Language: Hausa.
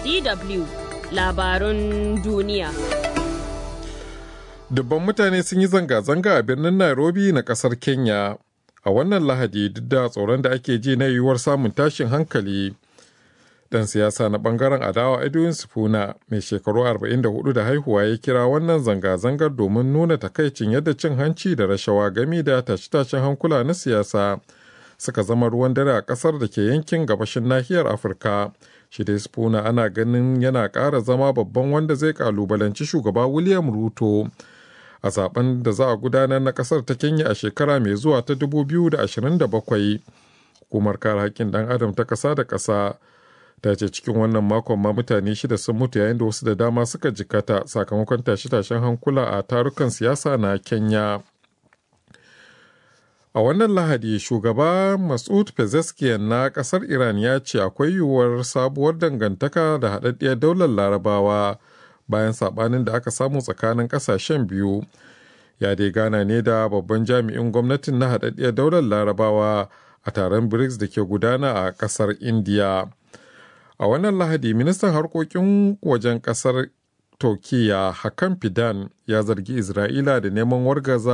DW labarun duniya. Dubban mutane sun yi zanga-zanga a birnin Nairobi na kasar Kenya a wannan Lahadi duk da tsoron da ake ji na yiwuwar samun tashin hankali. Dan siyasa na bangaren adawa Edwin Sifuna mai shekaru 44 da haihuwa ya kira wannan zanga-zangar domin nuna takaicin yadda cin hanci da rashawa gami da tashe-tashen hankula na siyasa suka zama ruwan dare a kasar da ke yankin gabashin nahiyar Afirka. Shi dai Sifuna ana ganin yana ƙara zama babban wanda zai kalubalanci shugaba William Ruto. a zaben da za a gudanar na kasar ta kenya a shekara mai zuwa ta 2027 hukumar kare haƙƙin ɗan adam ta ƙasa da ƙasa ta ce cikin wannan makon ma mutane shida sun mutu yayin da wasu da dama suka jikata sakamakon tashe-tashen hankula a tarukan siyasa na kenya a wannan lahadi shugaba masud pezeshkian na ƙasar iran ya ce akwai yiwuwar sabuwar dangantaka da haɗaɗɗiyar daular larabawa bayan sabanin da aka samu tsakanin kasashen biyu ya dai gana ne da babban jami'in gwamnatin na haɗaɗɗiyar daular larabawa a taron brics da ke gudana a ƙasar india a wannan lahadi ministan harkokin wajen ƙasar turkiya hakan fidan ya zargi isra'ila da neman wargaza